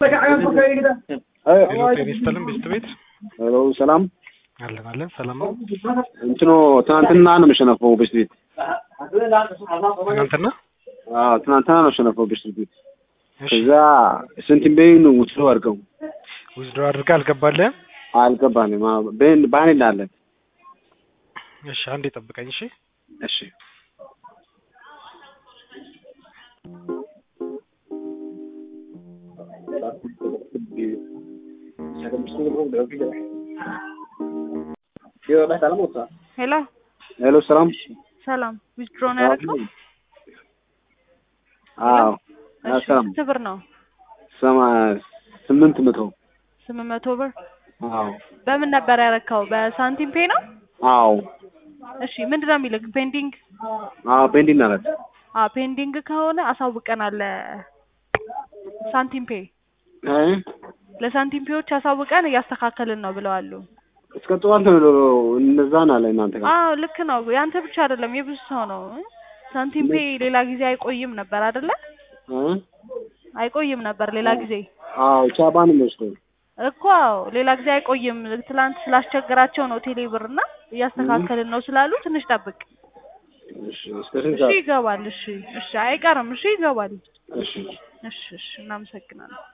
ሄሎ ጤና ይስጥልን ቤስት ቤት ሄሎ ሰላም አለን አለን ሰላም ነው እንትኑ ትናንትና ነው የምሸነፈው ቤስት ቤት ትናንትና አዎ ትናንትና ነው የሸነፈው ቤስት ቤት እሺ ከዛ ስንትን ቤን ውስዶ አድርገው ውዝድሮ አድርገህ አልገባልህም አልገባንም ቤን ባን እንዳለን እሺ አንዴ ጠብቀኝ እሺ እሺ ሄሎ ሄሎ ሰላም ሰላም ዊዝድሮ ነው ያደረግነው? አዎ እሺ ሰላም ስንት ብር ነው? ሰማ ስምንት መቶ ስምንት መቶ ብር አዎ በምን ነበር ያረካው? በሳንቲም ፔ ነው? አዎ እሺ ምንድን ነው የሚልክ? ፔንዲንግ አዎ ቤንዲን አለት አ ፔንዲንግ ከሆነ አሳውቀናል ለሳንቲም ፔ ለሳንቲም ፔዎች አሳውቀን እያስተካከልን ነው ብለዋሉ። እስከ ጠዋት ነው እነዛን አለ እናንተ ጋር አዎ ልክ ነው። ያንተ ብቻ አይደለም የብዙ ሰው ነው። ሳንቲም ፔ ሌላ ጊዜ አይቆይም ነበር አይደለ? እ? አይቆይም ነበር ሌላ ጊዜ አዎ ቻባን መስሎኝ እኮ አዎ፣ ሌላ ጊዜ አይቆይም። ትላንት ስላስቸገራቸው ነው ቴሌ ብር እና እያስተካከልን ነው ስላሉ ትንሽ ጠብቅ። እሺ እስከ ስንት እሺ ሰዓት ይገባል። እሺ እሺ አይቀርም። እሺ ይገባል። እሺ እሺ እሺ እናመሰግናለን።